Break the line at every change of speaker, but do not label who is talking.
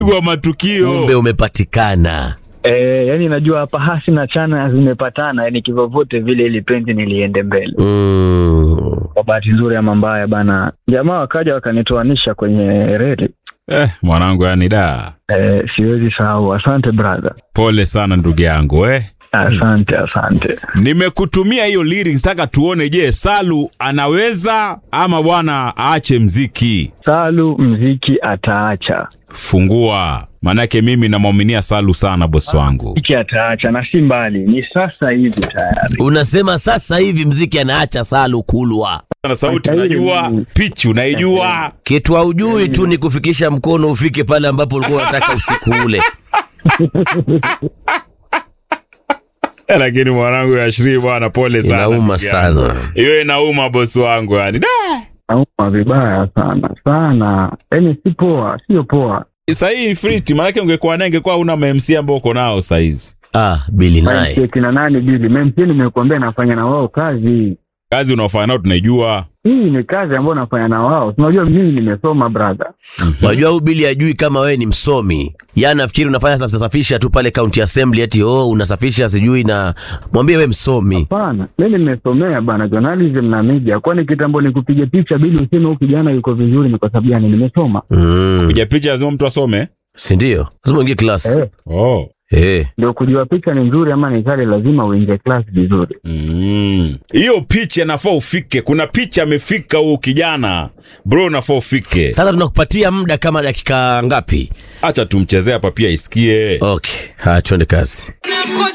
Pigwa matukio.
kumbe umepatikana.
Eh, yani najua hapa hasi na chana zimepatana, yani kivyovyote vile ili penzi niliende mbele.
Mm.
Kwa bahati nzuri ama mbaya bana, jamaa wakaja wakanitoanisha kwenye reli.
Eh, mwanangu yani da.
Eh, siwezi sahau. Asante brother,
Pole sana ndugu yangu eh.
asante asante.
Nimekutumia hiyo lyrics, taka tuone, je, Salu anaweza ama bwana aache mziki?
Salu mziki ataacha,
Fungua, maanake mimi namwaminia Salu sana, bosi wangu.
mziki ataacha na si mbali, ni sasa hivi tayari.
Unasema sasa hivi mziki anaacha Salu kulwa.
Na sauti
Hata hili
unajua,
ni-
pichi unaijua.
Kitu haujui tu ni kufikisha mkono ufike pale ambapo ulikuwa unataka usiku ule.
Eh, Lakini mwanangu Yashiri bwana, pole sana.
Inauma
ndugu yangu.
sana.
Hiyo inauma bosi wangu yani. Da!
Nauma vibaya sana sana, yani si poa, sio poa.
Sahii friti, maanake ungekuwa naye ingekuwa una MC ambao uko nao saizi.
Ah, Bili naye.
kina nani bili memsi, nimekuambia nafanya na wao kazi
Kazi unaofanya nao tunaijua.
hii ni kazi ambayo nafanya na wao. Unajua mimi nimesoma brother.
Wajua huyu Bili ajui kama wewe ni msomi. Yaani nafikiri unafanya sasa safisha tu pale county assembly ati oh unasafisha sijui na mwambie wewe msomi.
Hapana, mimi nimesomea bana journalism na media. Kwani kitambo nikupige picha bili useme huyu kijana yuko vizuri, ni kwa sababu gani? Nimesoma.
Mm.
Piga picha lazima mtu asome.
Si ndio? Lazima uingie class.
Eh,
Oh.
Eh.
ndio kujua picha ni nzuri ama ni kali, lazima uingie class vizuri.
Mm. Hiyo picha nafaa ufike. Kuna picha amefika huyu kijana. Bro nafaa ufike.
Sasa tunakupatia muda kama dakika ngapi?
Acha tumchezee hapa pia isikie.
Okay. Haya, twende kazi.